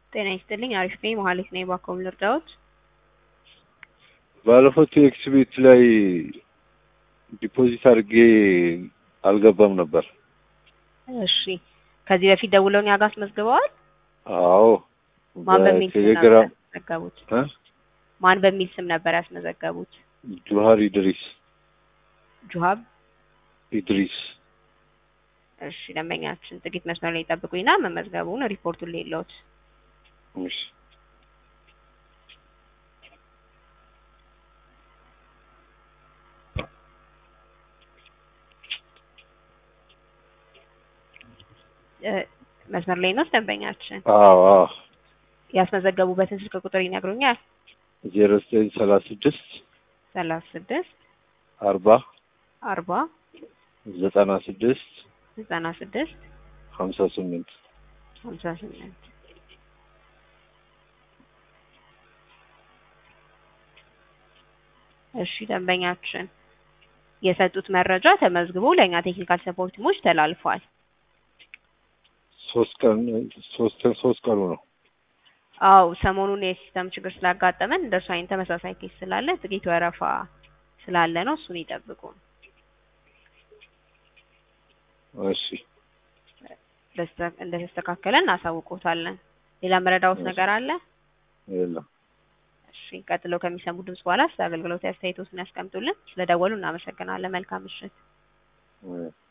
ጤና ይስጥልኝ አሪፍ ነኝ መሀሌት ነኝ ባኮም ልርዳዎት ባለፈው ቴክስ ቤት ላይ ዲፖዚት አድርጌ አልገባም ነበር። እሺ ከዚህ በፊት ደውለው እኛ ጋር አስመዝግበዋል አዎ ማን በሚል ስም ነበር በቴሌግራም ያስመዘገቡት እ ማን በሚል ስም ነበር ያስመዘገቡት ጁሃር ኢድሪስ ጁሀብ ኢድሪስ እሺ ደንበኛችን ጥቂት መስመር ላይ ይጠብቁኝና መመዝገቡን ሪፖርቱን ሌለውት እሺ እ መስመር ላይ ነው ደንበኛችን አዎ አዎ ያስመዘገቡበትን ስልክ ቁጥር ይነግሩኛል ዜሮ ዘጠኝ ሰላሳ ስድስት ሰላሳ ስድስት አርባ አርባ ዘጠና ስድስት ዘጠና ስድስት ሀምሳ ስምንት ሀምሳ ስምንት እሺ ደንበኛችን የሰጡት መረጃ ተመዝግቦ ለእኛ ቴክኒካል ሰፖርት ቲሞች ተላልፏል። ሶስት ቀን ሶስት ሶስት ቀኑ ነው። አው ሰሞኑን የሲስተም ችግር ስላጋጠመን እንደሱ አይነት ተመሳሳይ ኬስ ስላለ ጥቂት ወረፋ ስላለ ነው። እሱን ይጠብቁ። እሺ በስተ- እንደተስተካከለ እናሳውቆታለን። ሌላ መረዳዎት ነገር አለ? የለም እሺ ቀጥለው ከሚሰሙ ድምጽ በኋላ ስለ አገልግሎት አስተያየቶትን ያስቀምጡልን። ስለደወሉ እናመሰግናለን። መልካም ምሽት። እ